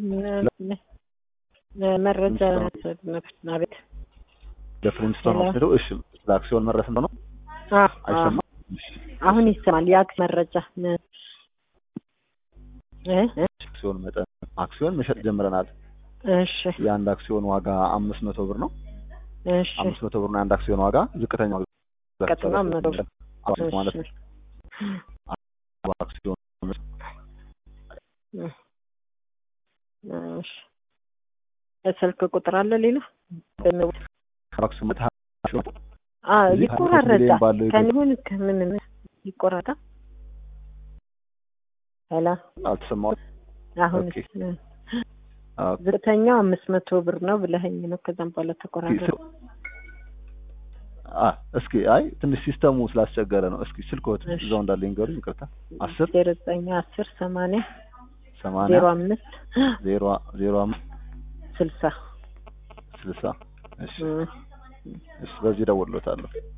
መረጃ ቤት ለፍሪንስቶን ሆስፒታል እሺ፣ ስለ አክሲዮን መረስ ነው ነው አይሰማም? አሁን ይሰማል። የአክሲዮን መረጃ አክሲዮን መጠን አክሲዮን መሸጥ ጀምረናል። እሺ የአንድ አክሲዮን ዋጋ አምስት መቶ ብር ነው። እሺ አምስት መቶ ብር ነው የአንድ አክሲዮን ዋጋ። ዝቅተኛው ቀጥታ መቶ ብር ማለት ነው። አክሲዮን እሺ ስልክ ቁጥር አለ ሌላ አክሲዮን ይቆራረጣል። ከኒሁን ከምን ይቆራረጣል? ሄላ አልተሰማሁም። አሁን ዝቅተኛው አምስት መቶ ብር ነው ብለኸኝ ነው። ከዛም በኋላ ተቆራረጠ። እስኪ አይ ትንሽ ሲስተሙ ስላስቸገረ ነው። እስኪ ስልክዎት እዛው እንዳለ ይንገሩኝ። ይቅርታ አስር ዜሮ ዘጠኝ አስር ሰማንያ ሰማንያ ዜሮ አምስት ዜሮ ዜሮ አምስት ስልሳ ስልሳ እሺ እሺ፣ በዚህ እደውልልዎታለሁ።